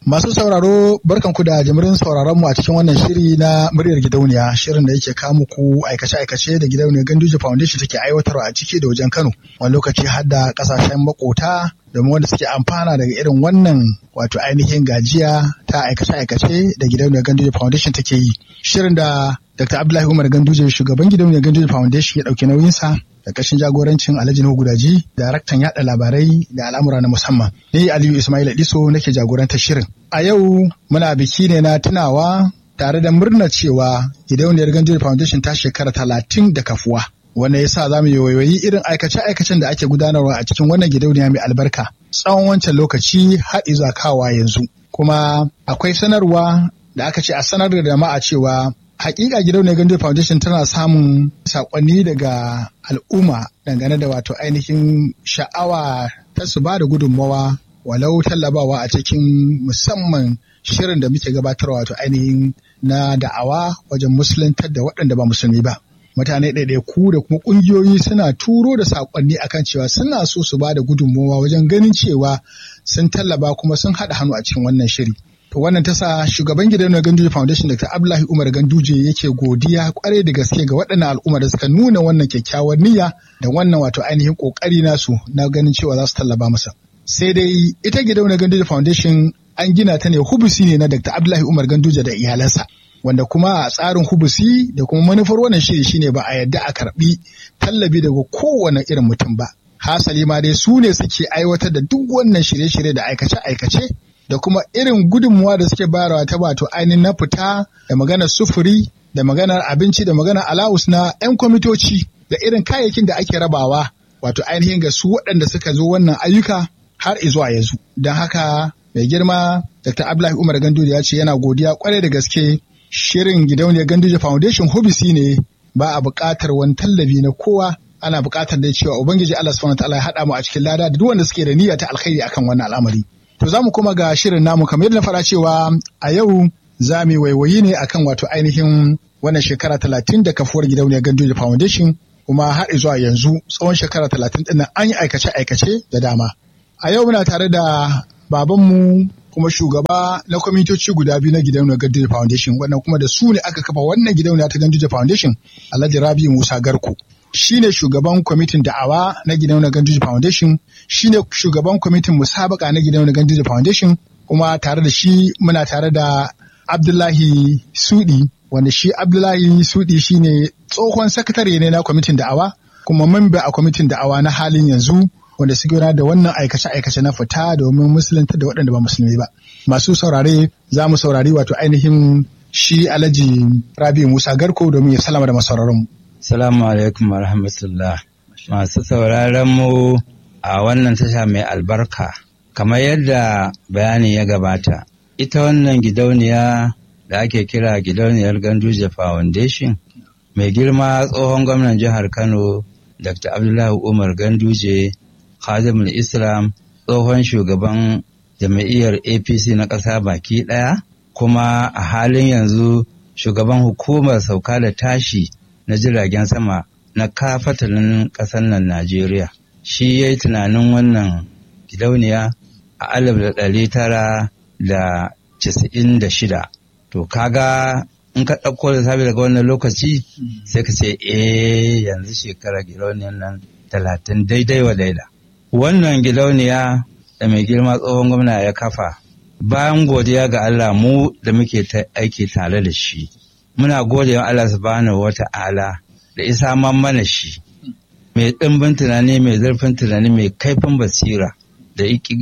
Masu sauraro barkanku da jimirin sauraron mu a cikin wannan shiri na muryar gidauniya shirin da yake kawo muku aikace-aikace da gidauniyar Ganduje Foundation take aiwatarwa a ciki da wajen Kano. Wani lokaci har da kasashen makota domin wanda suke amfana daga irin wannan wato ainihin gajiya ta aikace-aikace da gidauniyar Ganduje Foundation take yi. Shirin da Dr. Abdullahi Umar Ganduje shugaban gidauniyar Ganduje Foundation ya ɗauki nauyinsa da ƙarshen jagorancin Alhaji Nuhu Gudaji, daraktan yaɗa labarai da al'amura na musamman. Ni Aliyu Ismail Diso nake jagorantar shirin. A yau muna biki ne na tunawa tare da murnar cewa gidauniyar Ganduje Foundation ta shekara talatin da kafuwa. Wanda ya sa za mu yoyoyi irin aikace-aikacen da ake gudanarwa a cikin wannan gidauniya mai albarka tsawon wancan lokaci har izuwa kawa yanzu. Kuma akwai sanarwa da aka ce a sanar da jama'a cewa hakika gidauniyar Ganduje Foundation tana samun sakonni daga al'umma dangane da wato ainihin sha'awa ta su ba da gudunmawa walau tallabawa a cikin musamman shirin da muke gabatarwa wato ainihin na da'awa wajen musuluntar da waɗanda ba musulmi ba. Mutane ɗaiɗaiku da kuma ƙungiyoyi suna turo da saƙonni akan cewa suna so su ba da gudunmawa wajen ganin cewa sun tallaba kuma sun haɗa hannu a cikin wannan shiri. To wannan ta sa shugaban gidan Ganduje Foundation Dr. Abdullahi Umar Ganduje yake godiya kwarai da gaske ga waɗannan al'umma da suka nuna wannan kyakkyawar niyya da wannan wato ainihin ƙoƙari nasu na ganin cewa za su tallaba masa. Sai dai ita gidan Ganduje Foundation an gina ta ne hubusi ne na Dr. Abdullahi Umar Ganduje da iyalansa. Wanda kuma a tsarin hubusi da kuma manufar wannan shiri shine ba a yadda a karɓi tallabi daga kowane irin mutum ba. Hasali ma dai su ne suke aiwatar da duk wannan shirye-shirye da aikace-aikace da kuma irin gudunmuwa da suke bayarwa ta wato ainihin na fita da maganar sufuri da maganar abinci da maganar alawus na 'yan kwamitoci da irin kayayyakin da ake rabawa wato ainihin ga su waɗanda suka zo wannan ayyuka har izuwa yanzu. Don haka mai girma Dr. Abdullahi Umar Ganduje ya ce yana godiya kwarai da gaske shirin gidauniyar Ganduje Foundation hobisi ne ba a buƙatar wani tallafi na kowa ana buƙatar da cewa Ubangiji Allah subhanahu wa ta'ala ya haɗa mu a cikin lada da duk wanda suke da niyya ta alkhairi akan wannan al'amari. To za mu kuma ga shirin namu kamar yadda na fara cewa a yau za mu waiwayi ne akan wato ainihin wannan shekara talatin da kafuwar gidauniyar Gandoji Foundation kuma har zuwa yanzu tsawon shekara talatin ɗin an yi aikace-aikace da dama. A yau muna tare da babanmu kuma shugaba na kwamitoci guda biyu na gidauniyar Gandoji Foundation wannan kuma da su ne aka kafa wannan gidauniya ta Gandoji Foundation Alhaji Rabi Musa Garko. shi ne shugaban kwamitin da'awa na gidauniyar Ganduje Foundation, shi ne shugaban kwamitin musabaka na gidauniyar Ganduje Foundation, kuma tare da shi muna tare da Abdullahi Sudi, wanda shi Abdullahi Sudi shi ne tsohon sakatare ne na kwamitin da'awa, kuma mamba a kwamitin da'awa na halin yanzu, wanda suke gudanar da wannan aikace-aikace na fita domin musulunta da waɗanda ba musulmi ba. Masu saurare za mu saurari wato ainihin shi Alhaji Rabi Musa Garko domin ya salama da masauraranmu. Salamu alaikum wa rahmatullah. Masu sauraron mu a wannan tasha mai albarka. Kamar yadda bayani ya gabata, ita wannan gidauniya da ake kira gidauniyar Ganduje Foundation, mai girma tsohon gwamnan jihar Kano, Dr. Abdullahi Umar Ganduje, Khadimul Islam, tsohon shugaban jami'iyyar APC na ƙasa baki ɗaya, kuma a halin yanzu shugaban hukumar sauka da tashi na jiragen sama na kafatalin ƙasar nan Najeriya. Shi ya yi tunanin wannan gidauniya a alif da ɗari tara da casa'in da shida. To kaga in ka ɗauko da sabi daga wannan lokaci sai ka ce eh yanzu shekara gidauniyar nan talatin daidai wa daida. Wannan gidauniya da mai girma tsohon gwamna ya kafa bayan godiya ga Allah mu da muke aiki tare da shi. muna gode wa Allah subhanahu wa ta'ala da isa mana shi mai ɗimbin tunani mai zurfin tunani mai kaifin basira da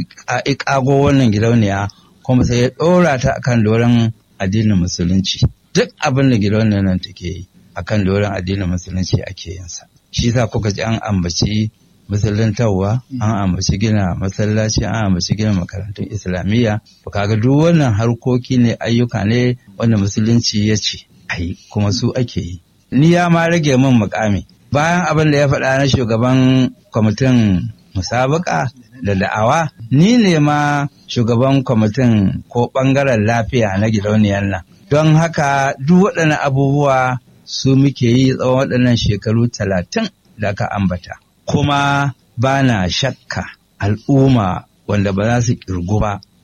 ƙago wannan gidauniya kuma sai ya ɗora ta akan doron addinin musulunci duk abin da gidauniyar nan take yi akan doron addinin musulunci ake yinsa shi sa kuka ji an ambaci musuluntarwa an ambaci gina masallaci an ambaci gina makarantun islamiyya to kaga duk wannan harkoki ne ayyuka ne wanda musulunci ya ce ai kuma su ake yi ni ya ma rage min mukami bayan abin da ya faɗa na shugaban kwamitin musabaka da da'awa ni ne ma shugaban kwamitin ko ɓangaren lafiya na gidauniyar nan don haka duk waɗannan abubuwa su muke yi tsawon waɗannan shekaru talatin da aka ambata kuma ba na shakka al'umma wanda ba za su ƙirgu ba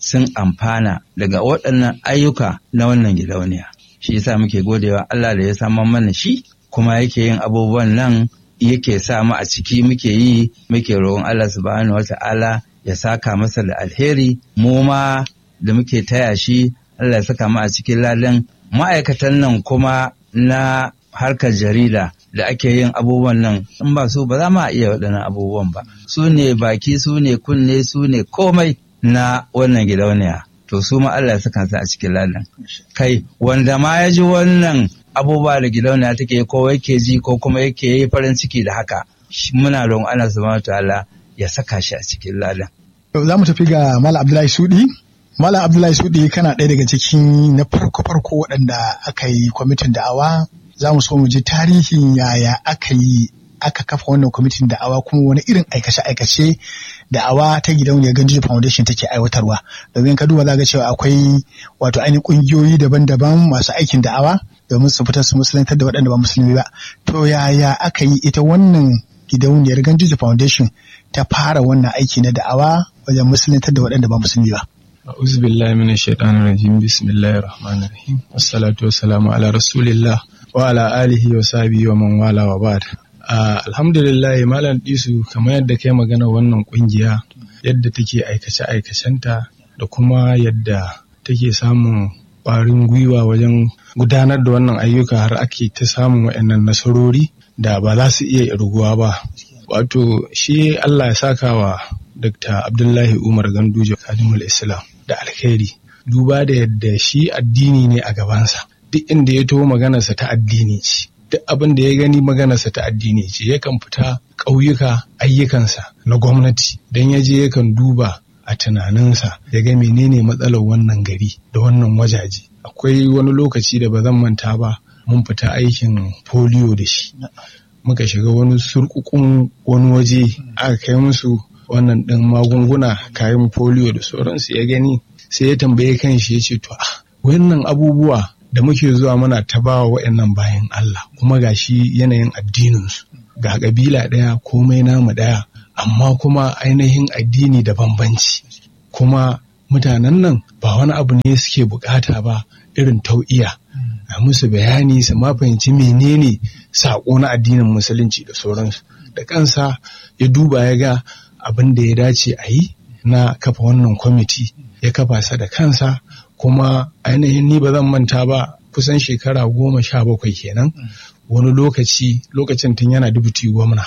sun amfana daga waɗannan ayyuka na wannan gidauniya shi yasa muke godewa Allah da ya samar mana shi kuma yake yin abubuwan nan yake sa mu a ciki muke yi muke roƙon Allah subhanahu wata'ala ya saka masa da alheri mu ma da muke taya shi Allah ya saka mu a cikin ladan ma'aikatan nan kuma na harkar jarida da ake yin abubuwan nan in ba su ba za mu iya waɗannan abubuwan ba su ne baki su ne kunne su ne komai na wannan gidauniya to su ma Allah ya saka su a cikin ladan kai wanda ma ya ji wannan abubuwa da gidauniya take ko yake ji ko kuma yake yi farin ciki da haka muna roƙon Allah subhanahu ta'ala ya saka shi a cikin ladan za mu tafi ga Malam Abdullahi Sudi Malam Abdullahi Sudi kana ɗaya daga cikin na farko-farko waɗanda aka yi kwamitin da'awa za mu so mu ji tarihin yaya aka yi aka kafa wannan kwamitin da'awa kuma wani irin aikace-aikace da'awa ta gidauniyar Ganji Foundation take aiwatarwa domin ka duba za ga cewa akwai wato ainihin ƙungiyoyi daban-daban masu aikin da'awa domin su fitar su musulantar da waɗanda ba musulmi ba to yaya aka yi ita wannan gidauniyar Ganji Foundation ta fara wannan aiki na da'awa wajen musulantar da waɗanda ba musulmi ba أعوذ بالله من الشيطان الرجيم بسم الله الرحمن الرحيم والصلاة والسلام على رسول الله وعلى آله وصحبه ومن والاه وبعد alhamdulillah malam disu kamar yadda kai magana wannan kungiya yadda take aikace aikacenta da kuma yadda take samun ƙwarin gwiwa wajen gudanar da wannan ayyuka har ake ta samun waɗannan nasarori da ba za su iya irguwa ba wato shi Allah ya saka wa Dr. Abdullahi Umar Ganduje Kadimul Islam da alkhairi duba da yadda shi addini ne a gabansa duk inda ya taho maganarsa ta addini ce duk abin da ya gani maganarsa ta addini ce yakan fita ƙauyuka ayyukansa na gwamnati don ya je yakan duba a tunaninsa ya ga menene matsalar wannan gari da wannan wajaje akwai wani lokaci da ba zan manta ba mun fita aikin polio da shi muka shiga wani surkukun wani waje aka kai musu wannan ɗin magunguna kayan polio da sauransu ya gani sai ya tambaye kan shi ya ce to ah wannan abubuwa da muke zuwa muna ta bawa waɗannan bayan Allah kuma ga shi yanayin addininsu ga ƙabila ɗaya komai namu ɗaya amma kuma ainihin addini da bambanci kuma mutanen nan ba wani abu ne suke bukata ba irin tau'iya a musu bayani su ma fahimci menene saƙo na addinin musulunci da sauransu da kansa ya duba ya ga abin da ya dace a yi na kafa wannan kwamiti ya kafa sa da kansa kuma ainihin ni ba zan manta ba kusan shekara goma sha bakwai kenan wani lokaci lokacin tun yana dubuti gwamna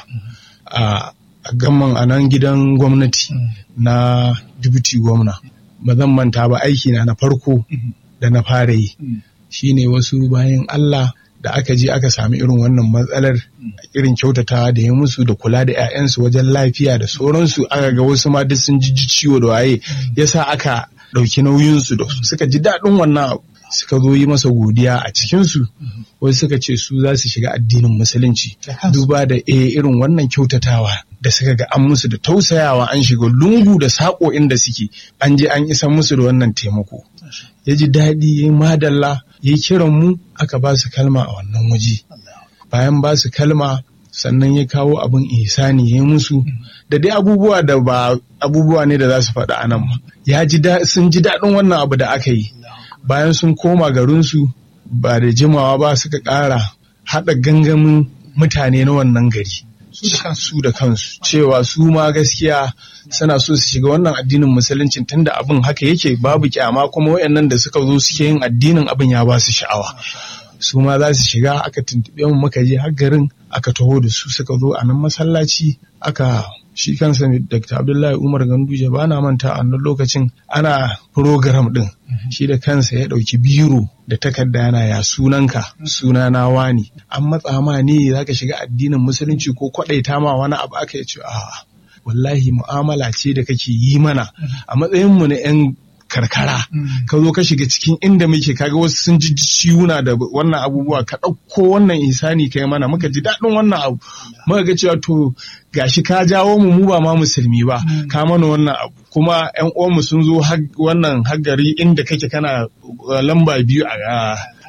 a gamman a nan gidan gwamnati na dubuti gwamna ba zan manta ba aiki na na farko da na fara yi shine wasu bayan Allah da aka je aka sami irin wannan matsalar irin kyautatawa da ya musu da kula da 'ya'yansu wajen lafiya da sauransu aka ga wasu ma duk sun ji ciwo da waye yasa aka ɗauki nauyinsu da suka ji daɗin wannan abu suka zo yi masa godiya a cikinsu wasu suka ce su za su shiga addinin musulunci duba da e irin wannan kyautatawa da suka ga an musu da tausayawa an shiga lungu da saƙo inda suke an je an isa musu da wannan taimako ya ji daɗi ya madalla ya kiran mu aka ba su kalma a wannan waje bayan ba su kalma sannan ya kawo abin ihsani ya musu da dai abubuwa da ba abubuwa ne da za su faɗa a nan ba ya ji sun ji daɗin wannan abu da aka yi bayan sun koma garinsu ba da jimawa ba suka ƙara haɗa gangamin mutane na wannan gari su da kansu cewa su ma gaskiya suna so su shiga wannan addinin musulunci tunda abin haka yake babu kyama kuma wayannan da suka zo suke yin addinin abin ya ba su sha'awa su ma za su shiga aka tuntuɓe mu muka je har garin aka taho da su suka zo a nan masallaci aka shi kansa Dr. Abdullahi Umar Ganduje ba na manta a nan lokacin ana program din shi da kansa ya ɗauki biro da takarda yana ya sunanka suna na wani an matsa ma ne zaka shiga addinin musulunci ko kwaɗaita ma wani abu aka ce a wallahi mu'amala ce da kake yi mana a matsayin mu na 'yan karkara ka zo ka shiga cikin inda muke kaga wasu sun ji ciwuna da wannan abubuwa ka ɗauko wannan isani kai mana muka ji daɗin wannan abu muka ga cewa to gashi ka jawo mu mu ba ma musulmi ba ka mana wannan abu kuma yan uwanmu sun zo wannan haggari inda kake kana lamba biyu a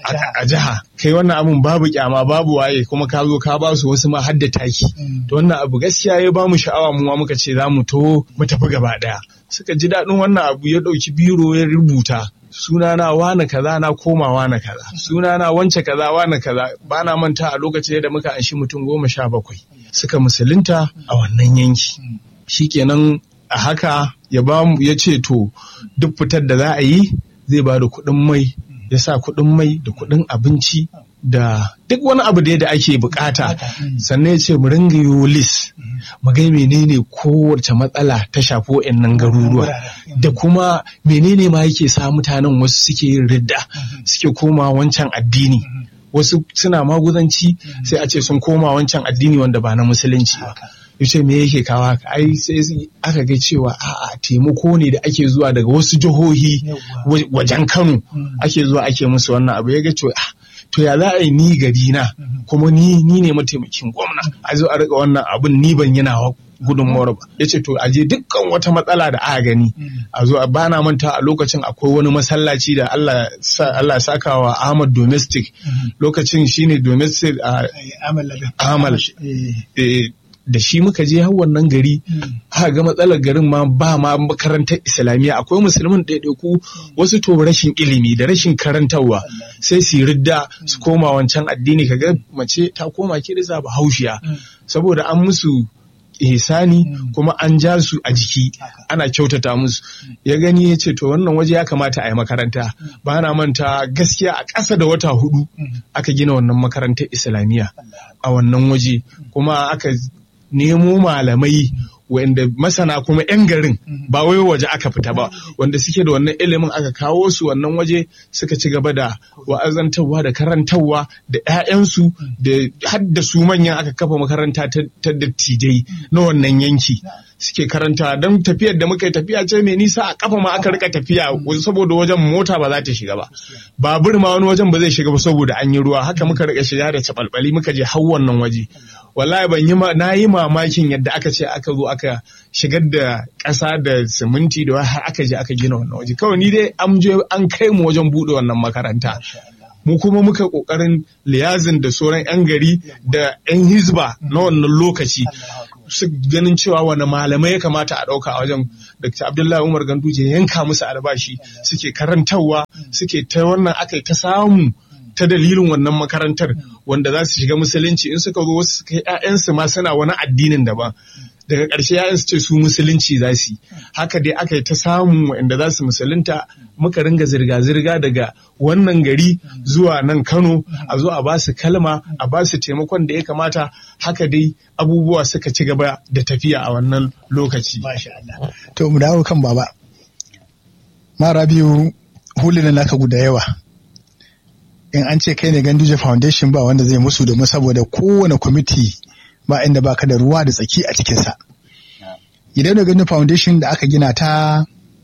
a jiha kai wannan abun babu kyama babu waye kuma ka zo ka ba su wasu ma har da taki to wannan abu gaskiya ya ba mu sha'awa mu ma muka ce za mu to mu tafi gaba daya suka ji daɗin wannan abu ya ɗauki biro ya rubuta sunana wane kaza na koma wane kaza sunana wance kaza wane kaza ba na manta a lokacin da muka anshi mutum goma sha bakwai suka musulunta a wannan yanki shikenan a haka ya ba mu ya ce to duk fitar da za a yi zai ba da kuɗin mai ya sa kuɗin mai da kuɗin abinci da duk wani abu da da ake bukata sannan ya ce mu ringa yi lis mu ga menene kowace matsala ta shafi wa'annan garuruwa da kuma menene ma yake sa mutanen wasu suke yin ridda suke koma wancan addini wasu suna maguzanci sai a ce sun koma wancan addini wanda ba na musulunci ba yace me yake kawo haka ai sai aka ga cewa a'a taimako ne da ake zuwa daga wasu jihohi wajen Kano ake zuwa ake musu wannan abu ya ga cewa to ya za a yi ni gari na kuma ni ni ne mataimakin gwamna a zo a rika wannan abun ni ban yana gudunmawar ba ya ce to a je dukkan wata matsala da aka gani a zo a bana manta a lokacin akwai wani masallaci da Allah Allah saka wa Ahmad domestic lokacin shine domestic a Amal da shi muka je har wannan gari aka ga matsalar garin ma ba ma makarantar islamiyya akwai musulmin ɗaiɗaiku wasu to rashin ilimi da rashin karantarwa sai su ridda su koma wancan addini kaga mace ta koma kirista ba haushiya saboda an musu ihsani kuma an ja su a jiki ana kyautata musu ya gani ya ce to wannan waje ya kamata a yi makaranta ba na manta gaskiya a ƙasa da wata hudu aka gina wannan makarantar islamiyya a wannan waje kuma aka nemo malamai wanda masana kuma 'yan garin ba wai waje aka fita ba wanda suke da wannan ilimin aka kawo su wannan waje suka ci gaba da wa'azantarwa da karantarwa da 'ya'yansu da har da su manyan aka kafa makaranta ta dattijai na wannan yanki suke karanta don tafiyar da muka yi tafiya ce mai nisa a kafa ma aka rika tafiya saboda wajen mota ba za ta shiga ba babur ma wani wajen ba zai shiga ba saboda an yi ruwa haka muka rika shiga da cabalbali muka je har wannan waje wallahi ban yi na yi mamakin yadda aka ce aka zo aka shigar da ƙasa da siminti da har aka je aka gina wannan waje kawai ni dai an je an kai mu wajen buɗe wannan makaranta mu kuma muka ƙoƙarin liyazin da sauran 'yan gari da 'yan hizba na wannan lokaci su ganin cewa wani malamai ya kamata a ɗauka a wajen Dr. Abdullahi Umar Ganduje yanka musu albashi suke karantarwa suke ta wannan aka ta samu ta dalilin wannan makarantar wanda za su shiga musulunci in suka zo wasu kai 'ya'yansu ma suna wani addinin daban daga ƙarshe ‘ya'yan su ce su musulunci za su haka dai aka yi ta samun waɗanda za su musulunta muka ringa zirga-zirga daga wannan gari zuwa nan kano a zo a ba su kalma a ba su taimakon da ya kamata haka dai abubuwa suka ci gaba da tafiya a wannan lokaci. To mu dawo kan baba. Mara biyu hulunan naka guda yawa. In an ce kai ne Ganduje Foundation ba wanda zai musu domin saboda kowane kwamiti ba inda baka da ruwa da tsaki a cikinsa. Idan da gani foundation da aka gina ta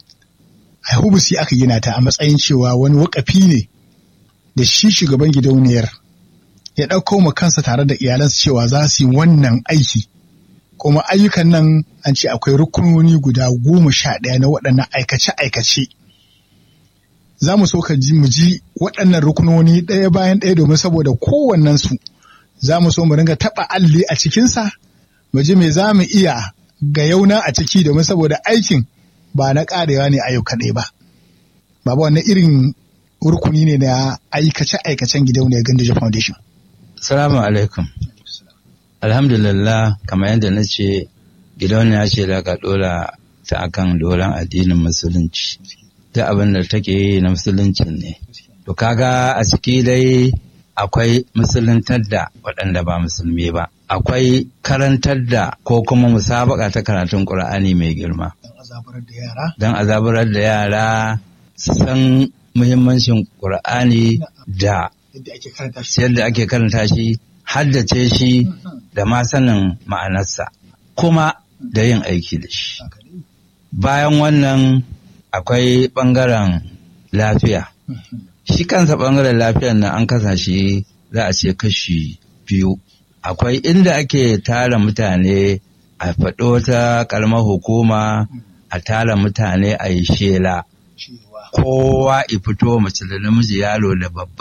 a hubusi aka gina ta a matsayin cewa wani wakafi ne da shi shugaban gidauniyar ya ɗauko ma kansa tare da iyalansa cewa za su yi wannan aiki. Kuma ayyukan nan an ce akwai rukunoni guda goma sha ɗaya na waɗannan aikace-aikace. Za mu so ka ji mu ji waɗannan rukunoni ɗaya bayan ɗaya domin saboda kowannensu za mu so mu ringa taɓa alli a cikinsa, mu ji me za mu iya ga yauna a ciki domin saboda aikin ba na ƙarewa ne a yau kaɗai ba. Baba wannan irin rukuni ne na aikace-aikacen gidauniyar Ganduje Foundation. Salamu alaikum. Alhamdulillah kamar yadda na ce gidauniya ce da ka ɗora ta akan doron addinin musulunci. Duk abin da take yi na musuluncin ne. To kaga a ciki dai akwai musuluntar da waɗanda ba musulmi ba. Akwai karantar da ko kuma musabaka ta karatun ƙur'ani mai girma. Don azabarar da yara su san muhimmancin ƙur'ani da yadda ake karanta shi, haddace shi da ma sanin ma'anarsa, kuma da yin aiki da shi. Bayan wannan akwai ɓangaren lafiya. Shi kansa ɓangaren lafiyar nan an kasa shi za a ce kashi biyu. Akwai inda ake tara mutane a faɗo ta ƙaramar hukuma a tara mutane a yi shela. Kowa i fito mace da namiji yaro da babba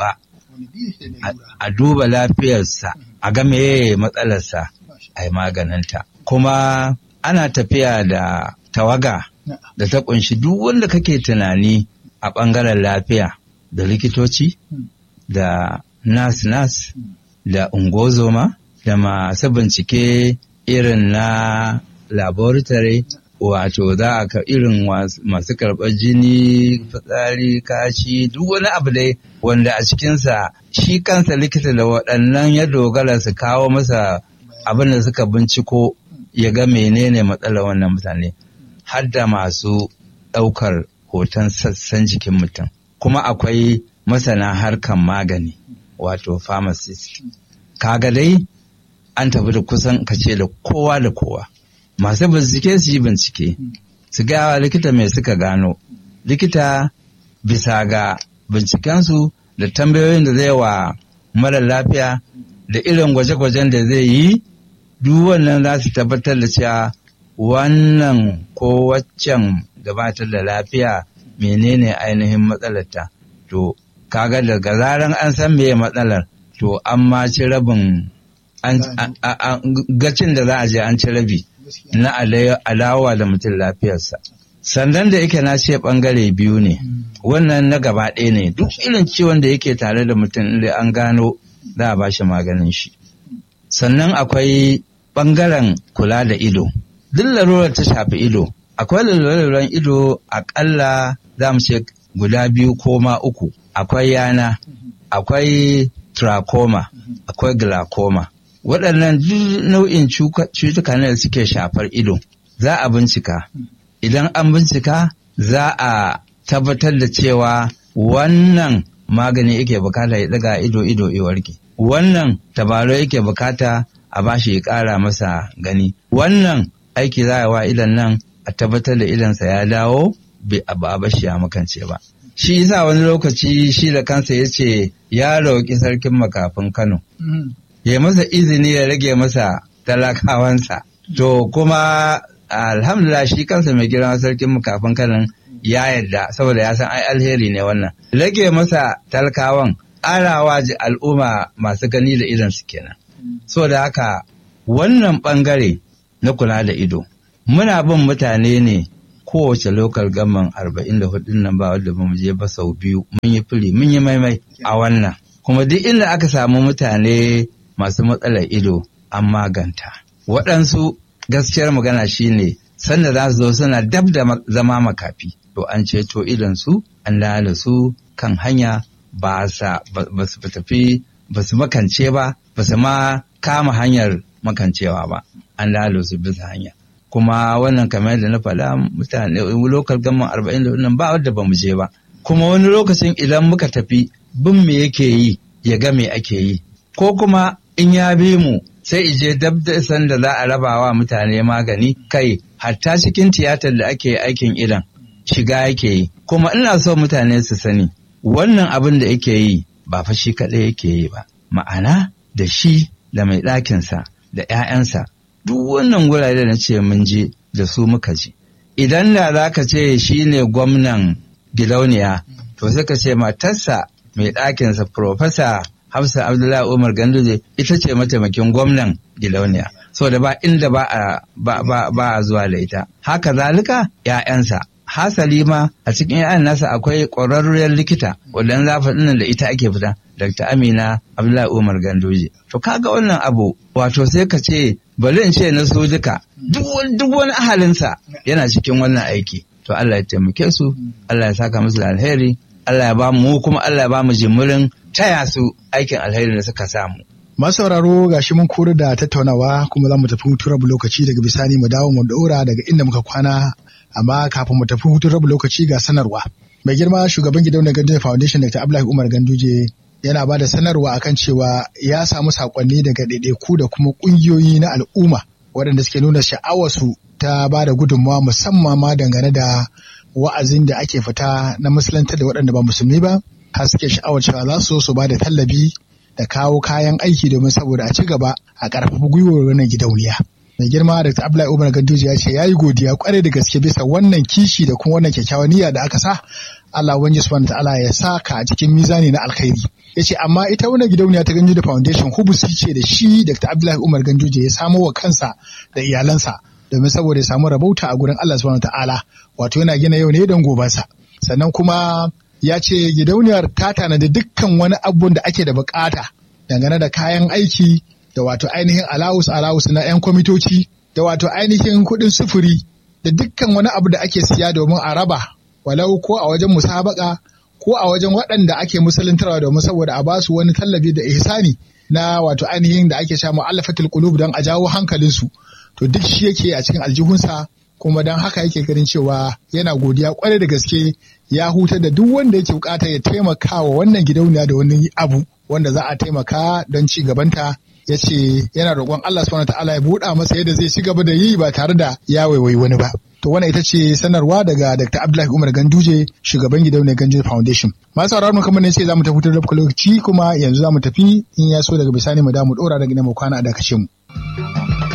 a duba lafiyarsa a ga meye matsalarsa a yi maganinta kuma ana tafiya da tawaga da ta kunshi duk wanda kake tunani a ɓangaren lafiya da likitoci da nas-nas da ungozoma da masu bincike irin na laboratory wato za a ka irin masu karɓar jini fitsari kashi duk wani abu dai wanda a cikinsa shi kansa likita da waɗannan ya dogara su kawo masa abin da suka binciko ya ga menene matsalar wannan mutane har da masu ɗaukar hoton sassan jikin mutum kuma akwai masana harkan magani wato pharmacist kaga dai an tafi da kusan kace da kowa da kowa masu bincike su yi bincike su gawa likita mai suka gano likita bisa ga bincikensu da tambayoyin da zai wa mara lafiya da irin gwaje-gwajen da zai yi duk wannan za su tabbatar da cewa wannan ko waccan gabatar da lafiya menene ainihin matsalarta to kaga daga zaran an san meye matsalar to an ma ci rabin gacin da za a je an ci rabi na alawa da mutum lafiyarsa sandan da yake na ce bangare biyu ne wannan na gaba ɗaya ne duk irin ciwon da yake tare da mutum inda an gano za a bashi maganin shi sannan akwai bangaren kula da ido duk larurar ta shafi ido akwai laluran ido akalla za mu ce guda biyu ko ma uku akwai yana akwai trachoma akwai glaucoma waɗannan duk nau'in cutuka ne da suke shafar ido za a bincika idan an bincika za a tabbatar da cewa wannan magani yake bukata ya daga ido ido warke wannan tabaro yake bukata a bashi ya ƙara masa gani wannan aiki za a wa idan nan a tabbatar da idansa ya dawo ba a bashi ya makance ba shi yasa wani lokaci shi da kansa ya ce ya roƙi sarkin makafin kano ya masa izini ya rage masa talakawansa to kuma alhamdulillah shi kansa mai girma sarkin makafin kanan ya yarda saboda ya san ai alheri ne wannan rage masa talakawan arawa al'umma masu gani da idan su kenan so da haka wannan bangare na kula da ido muna bin mutane ne kowace lokal gaman arba'in da hudun nan ba wadda ba mu je ba sau biyu mun yi fili mun yi maimai a wannan kuma duk inda aka samu mutane masu matsalar ido an maganta waɗansu gaskiyar magana shine sanda za su zo suna dab da zama makafi to an ceto idonsu an da su kan hanya ba su tafi ba su makance ba ba su ma kama hanyar makancewa ba an da su bisa hanya kuma wannan kamar da na faɗa mutane lokal gaman arba'in da nan ba wadda ba mu je ba kuma wani lokacin idan muka tafi bin me yake yi ya ga me ake yi ko kuma in ya bi mu sai ije dab da san da za a raba wa mutane magani kai hatta cikin tiyatar da ake aikin idan shiga yake yi kuma ina so mutane su sani wannan abin da yake yi ba fa shi kaɗai yake yi ba ma'ana da shi da mai ɗakinsa da 'ya'yansa duk wannan gurare da na ce mun je da su muka je idan da za ka ce shi ne gwamnan gidauniya to sai ka ce matarsa mai ɗakinsa Profesa Hafsa Abdullahi Umar Ganduje ita ce mataimakin gwamnan gidauniya. So da ba inda ba a ba, ba, ba a zuwa da ita. Haka zalika ‘ya'yansa. Hasali ma a cikin ‘ya'yan nasa akwai ƙwararriyar likita wadda zafa ɗinnan da ita ake fita. Dr. Amina Abdullahi Umar Ganduje. To kaga wannan abu wato sai ka ce bari in ce na su duka duk wani ahalinsa yana cikin wannan aiki. To Allah ya taimake su, Allah ya saka musu da alheri, Allah ya ba mu kuma Allah ya ba mu jimirin taya su aikin alheri da suka samu. Masu sauraro ga shi mun kori da tattaunawa kuma za mu tafi hutu rabu lokaci daga bisani mu dawo mu daura daga inda muka kwana amma kafin mu tafi hutu rabu lokaci ga sanarwa. Mai girma shugaban gidauniyar Ganduje Foundation Dr. Abdullahi Umar Ganduje yana ba da sanarwa akan cewa ya samu sakonni daga ɗaiɗaiku da kuma ƙungiyoyi na al'umma waɗanda suke nuna sha'awarsu ta ba da gudunmawa musamman ma dangane da wa'azin da ake fita na musulunta da waɗanda ba musulmi ba har suke sha'awar cewa za su su ba da tallafi da kawo kayan aiki domin saboda a ci gaba a ƙarfafa gwiwar wannan gidauniya mai girma Dr. Abdullahi Umar Ganduje ya ce ya yi godiya kwarai da gaske bisa wannan kishi da kuma wannan kyakkyawan niyya da aka sa Allah ubangiji subhanahu ta'ala ya saka a cikin mizani na alkhairi ya ce amma ita wannan gidauniya ta Ganduje Foundation hubusi ce da shi Dr. Abdullahi Umar Ganduje ya samo wa kansa da iyalansa domin saboda ya samu rabauta a gurin Allah subhanahu ta'ala wato yana gina yau ne don gobansa sannan kuma ya ce gidauniyar ta tanadi dukkan wani abun da ake da bukata dangane da kayan aiki da wato ainihin alawus alawus na 'yan kwamitoci da wato ainihin kuɗin sufuri da dukkan wani abu da ake siya domin a raba walau ko a wajen musabaka ko a wajen waɗanda ake musuluntarwa domin saboda a basu wani tallafi da ihsani na wato ainihin da ake sha mu'allafatul qulub don a jawo hankalinsu to duk shi yake a cikin aljihunsa kuma don haka yake ganin cewa yana godiya kwarai da gaske ya hutar da duk wanda yake bukata ya taimaka wa wannan gidauniya da wani abu wanda za a taimaka don ci gabanta ya ce yana roƙon Allah subhanahu ta'ala ya buɗa masa yadda zai ci gaba da yi ba tare da ya waiwayi wani ba. To wannan ita ce sanarwa daga Dr. Abdullahi Umar Ganduje shugaban gidauniyar Ganduje Foundation. Masu sauraron kamar ne sai za mu tafi da lokaci kuma yanzu za mu tafi in ya so daga bisani mu da mu ɗora daga mu kwana a dakace mu.